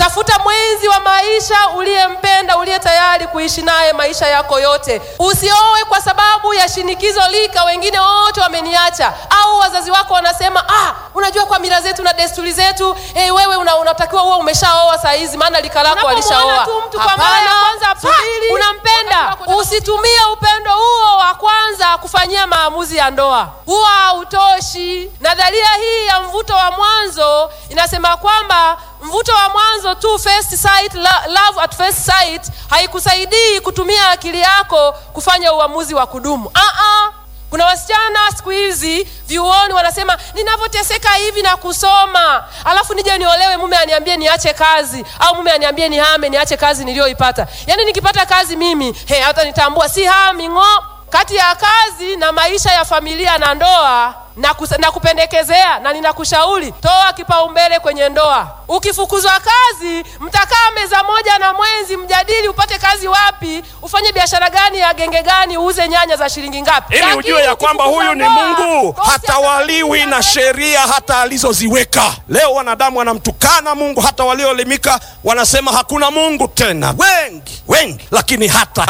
tafuta mwenzi wa maisha uliyempenda, uliye tayari kuishi naye maisha yako yote. Usioe kwa sababu ya shinikizo lika, wengine wote wameniacha, au wazazi wako wanasema ah, unajua kwa mila zetu na desturi zetu hey, wewe una, unatakiwa uwe umeshaoa saa hizi, maana lika lako Unapomuona alishaoa. tu mtu kwa mara ya Hapana, kwanza, subiri. pa, unampenda. Usitumie upendo huo wa kwanza kufanyia maamuzi ya ndoa, huwa hautoshi. Nadharia hii ya mvuto wa mwanzo inasema kwamba mvuto wa mwanzo tu, first sight, lo- love at first sight, haikusaidii kutumia akili yako kufanya uamuzi wa kudumu. Ah-ah. Kuna wasichana siku hizi vyuoni wanasema ninavyoteseka hivi na kusoma, alafu nije niolewe, mume aniambie niache kazi, au mume aniambie nihame, niache kazi niliyoipata. Yaani nikipata kazi mimi he, hata nitambua si hami ng'o. Kati ya kazi na maisha ya familia na ndoa na, kus- na kupendekezea na ninakushauri toa kipaumbele kwenye ndoa. Ukifukuzwa kazi, mtakaa meza moja na mwenzi, mjadili upate kazi wapi, ufanye biashara gani ya genge gani, uuze nyanya za shilingi ngapi, ili Lakini ujue ya kwamba ukifukuzwa huyu ni ndoa, Mungu, bosi hatawaliwi na atakuja sheria hata alizoziweka. Leo wanadamu wanamtukana Mungu, hata walioelimika wanasema hakuna Mungu tena, wengi wengi, lakini hata